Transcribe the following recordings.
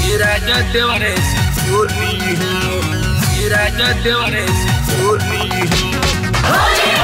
राजा देवरे से चोली हो राजा देवरे से चोली हो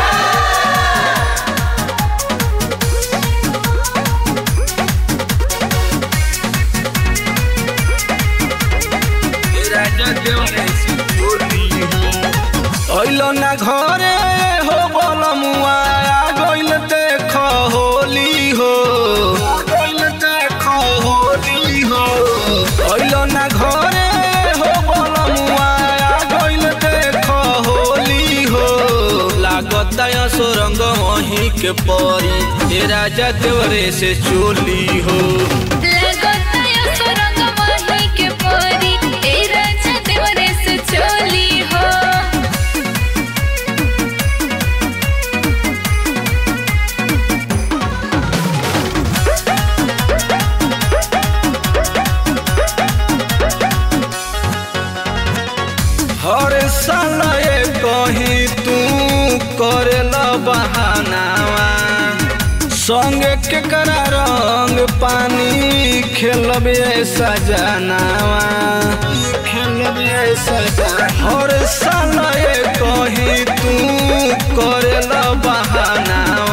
राजा देवरे से चोली हो अइलो ना घरे हो बलमुआ आ गइल देख होली हो गइल देख होली हो अइलो ना घरे हो बलमुआ आ गइल देख होली हो लागत सुरंग वहीं के परी ए राजा देवरे से चोली हो लगताया सुरंग माही के परी ए राजा देवरे से चोली हो हर साल ये कहीं तू करेला बहानावा संगे के करा रंग पानी खेलब ऐसा जनावा खेलब ऐसा हर साल ये कहीं तू करेला बहानावा